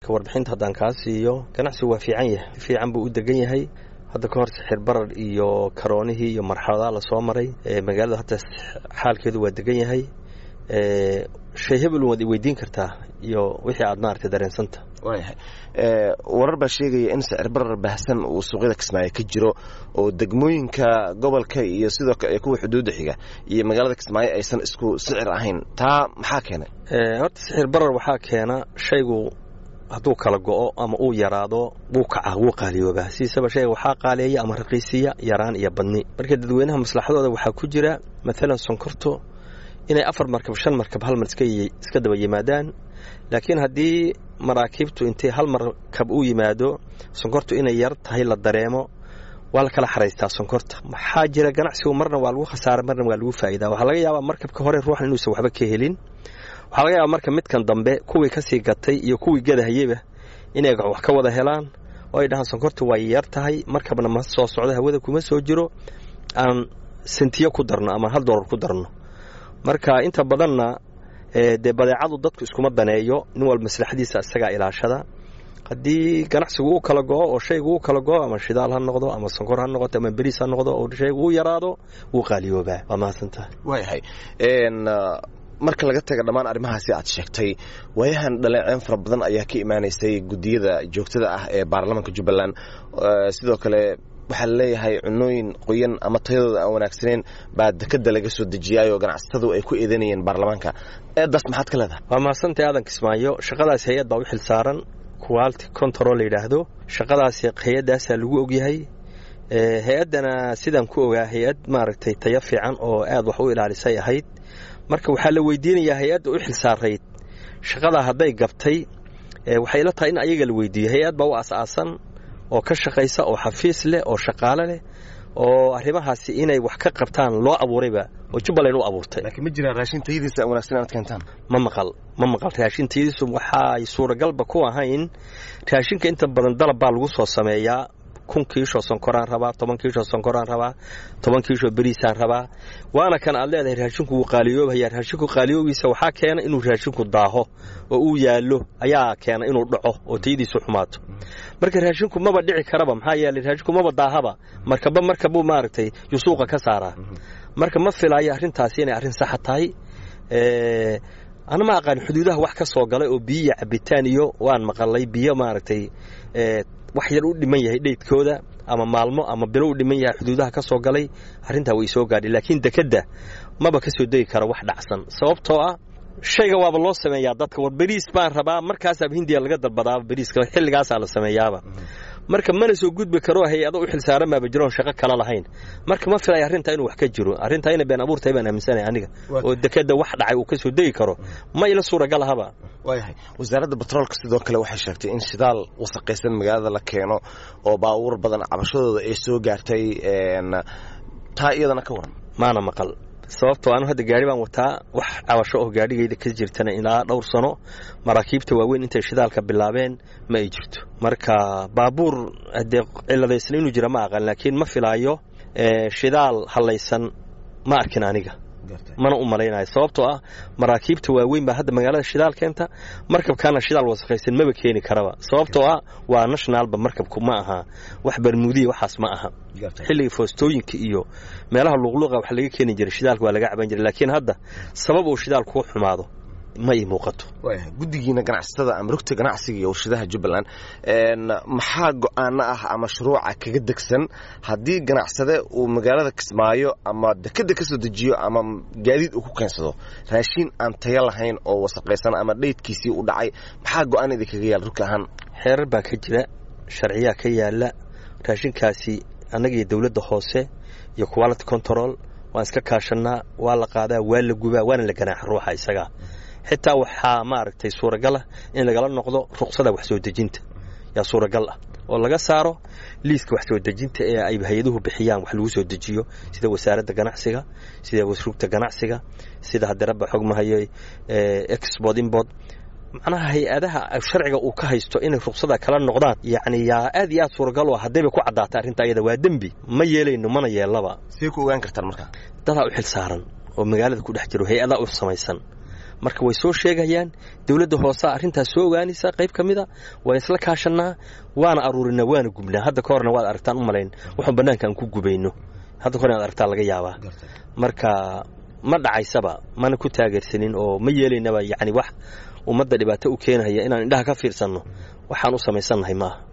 warbixinta haddaan kaa siiyo ganacsigu waa fiican yahay fiican buu u degan yahay hadda ka hor sixir barar iyo karoonihii iyo marxaladaha lasoo maray magaalada hadda xaalkeedu waa degan yahay shay hebel waad i weydiin kartaa iyo wixii aad maaragtay dareensanta waayahay warar baa sheegaya in sicir barar baahsan uu suuqyada kismaayo ka jiro oo degmooyinka gobolka iyo sidoo kale kuwa xuduudda xiga iyo magaalada kismaayo aysan isku sicir ahayn taa maxaa keenay horta sixir barar waxaa keena shaygu hadduu kala go'o ama uu yaraado wuu kaca wuu qaaliyoobaa sidiisaba shayga waxaa qaaleeya ama raqiisiya yaraan iyo badni marka dadweynaha maslaxadooda waxaa ku jira maalan sonkorto inay afar markab shan markab hal mar iska daba yimaadaan laakiin haddii maraakiibtu intay hal markab u yimaado sonkortu inay yar tahay la dareemo waa la kala xaraystaa sonkorta maxaa jira ganacsigu marna waa lagu khasaara marna waa lagu faa'idaa waxaa laga yaabaa markabka hore ruuxan inuusan waxba ka helin waxaa laga yaabaa marka midkan dambe kuwii kasii gatay iyo kuwii gadahayeba inay wax ka wada helaan oo ay dhahaan sonkorta waa yar tahay markabna ma soo socdo hawada kuma soo jiro aan sentiyo ku darno ama hal doolar ku darno marka inta badanna dee badeecadu dadku iskuma daneeyo nin walba maslaxadiisa isagaa ilaashada haddii ganacsigu uu kala go'o oo shaygu uu kala go'o ama shidaal ha noqdo ama sonkor ha noqoto ama beriis ha noqdo oo shaygu uu yaraado wuu qaaliyoobaa waa mahadsantaha waayahay marka laga taga dhammaan arrimahaasi aad sheegtay waayahan dhaleeceen fara badan ayaa ka imaanaysay guddiyada joogtada ah ee baarlamaanka jubbaland sidoo kale waxaa laleeyahay cunooyin qoyan ama tayadooda aan wanaagsaneyn baa dekada laga soo dejiyaayoo ganacsatadu ay ku eedanayeen baarlamaanka eedaas maxaad ka leedahay waa mahadsantahay aadan kismaayo shaqadaas hay-ad baa u xil saaran quality control la yidhaahdo shaqadaasi hay-addaasaa lagu ogyahay hay-addana sidaan ku ogaa hay-ad maaragtay tayo fiican oo aad wax u ilaalisay ahayd marka waxaa la weydiinayaa hay-adda u xil saarayd shaqadaa hadday gabtay waxay ila tahay in ayaga la weydiiyo hay-ad baa u as-aasan oo ka shaqaysa oo xafiis leh oo shaqaale leh oo arrimahaasi inay wax ka qabtaan loo abuurayba oo jubbaland u abuurtay laakiin ma jiraan raashin tayadiisa wanaagsan inaad keentaan ma maqal ma maqal raashin tayadiisu waxaay suuragalba ku ahayn raashinka inta badan dalab baa lagu soo sameeyaa kun kiishoo sonkoraan rabaa toban kiishoo sonkoraan rabaa toban kiishoo beriisaan rabaa waana kan aad leedahay raashinku wuu qaaliyoobaya raashinku qaaliyoogiisa waxaa keena inuu raashinku daaho oo uu yaallo ayaa keena inuu dhaco oo tayadiisu xumaato marka raashinku maba dhici karaba maxaa yeelay raashinku maba daahaba markaba markabuu maaragtay yusuuqa ka saaraa marka ma filaayo arrintaasi inay arrin saxa tahay ana ma aqaan xuduudaha wax ka soo galay oo biyo iyo cabitaan iyo waan maqalay biyo maaragtay wax yar u dhiman yahay dheydkooda ama maalmo ama bilo u dhiman yahay xuduudaha ka soo galay arrintaa way soo gaadhay laakiin dekedda maba ka soo degi kara wax dhacsan sababtoo ah shayga waaba loo sameeyaa dadka war beriis baan rabaa markaasaaba hindiya laga dalbadaaba beriiska xilligaasaa la sameeyaaba marka mana soo gudbi karo hay-ado u xilsaaran baaba jiroon shaqo kala lahayn marka ma filaya arrintaa inuu wax ka jiro arrintaa inay been abuurtahay baan aaminsanaya aniga oo dekeda wax dhacay uu ka soo degi karo ma ila suuragal ahaba waayahay wasaaradda batroolka sidoo kale waxay sheegtay in shidaal wasaqaysan magaalada la keeno oo baabuur badan cabashadooda ay soo gaartay taa iyadana ka waran maana maqal sababtoo anu hadda gaari baan wataa wax cabasho oo gaadhigayda ka jirtana ilaa dhowr sano maraakiibta waaweyn intay shidaalka bilaabeen ma ay jirto marka baabuur haddee ciladaysna inuu jira ma aqaan laakiin ma filaayo shidaal hallaysan ma arkin aniga mana u malaynayo sababtoo ah maraakiibta waaweyn baa hadda magaalada shidaal keenta markabkaana shidaal wasaqaysan maba keeni karaba sababtoo ah waa nationalba markabku ma aha wax barmuudiya waxaas ma aha xilliga foostooyinka iyo meelaha luqluqa wax laga keeni jiray shidaalka waa laga caban jiray laakiin hadda sabab uu shidaalku u xumaado ma ii muuqato guddigiina ganacsatada ama rugta ganacsiga iyo warshadaha jubbaland maxaa go-aano ah ama shuruuca kaga degsan haddii ganacsade uu magaalada kismaayo ama dekeda ka soo dejiyo ama gaadiid uu ku keensado raashiin aan tayo lahayn oo wasaqaysan ama dheydkiisii u dhacay maxaa go-aan idinkaga yaala rugta ahaan xeerar baa ka jira sharciyaa ka yaala raashinkaasi annagiiyo dowladda hoose iyo quality control waan iska kaashannaa waa la qaadaa waa la gubaa waana la ganaaxa ruuxa isagaa xitaa waxaa maaragtay suuragal ah in lagala noqdo ruqsada wax soo dejinta yaa suuragal ah oo laga saaro liiska wax soo dejinta ee ay hay-aduhu bixiyaan wax lagu soo dejiyo sida wasaaradda ganacsiga sida rugta ganacsiga sida hadiraba xogmahayo export import macnaha hay-adaha sharciga uu ka haysto inay ruqsada kala noqdaan yacni yaa aad iyo aad suuragal u ah haddayba ku caddaata arrinta iyada waa dembi ma yeelayno mana yeellaba see ku ogaan kartaan markaa dadaa u xil saaran oo magaalada ku dhex jiro hay-adaa u samaysan marka way soo sheegayaan dowladda hoosea arrintaas soo ogaanaysa qayb ka mida waan isla kaashannaa waana aruurinaa waana gubnaa hadda ka horna waad aragtaan u malayn waxaan bannaanka aan ku gubayno hadda ka hor inaad aragtaan laga yaabaa marka ma dhacaysaba mana ku taageersanin oo ma yeelaynaba yacni wax ummadda dhibaato u keenaya inaan indhaha ka fiirsanno waxaan u samaysannahay maaha